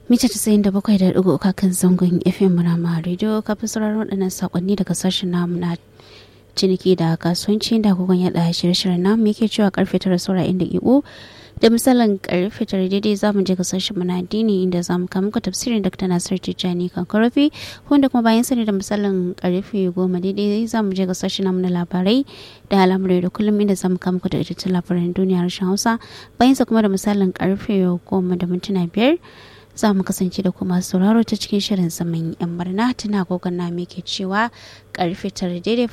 mita casa'in da bakwai da ɗigo kan zangon fm rama radio kafin sauraron waɗannan saƙonni daga sashen namu na ciniki da kasuwanci da agogon yaɗa shirye-shiryen namu yake cewa karfe tara saura inda iko da misalin karfe tara daidai za mu je ga sashen mu na addini inda za mu kama muku tafsirin dr nasir tijjani kan karafi wanda kuma bayan sani da misalin karfe goma daidai za mu je ga sashen namu na labarai da al'amurai da kullum inda za mu kama muku da ita labaran duniya harshen hausa bayan sa kuma da misalin karfe goma da mintuna biyar za mu kasance da kuma sauraro ta cikin shirin zaman yan barna tana gogon na ke cewa karfe tara daidai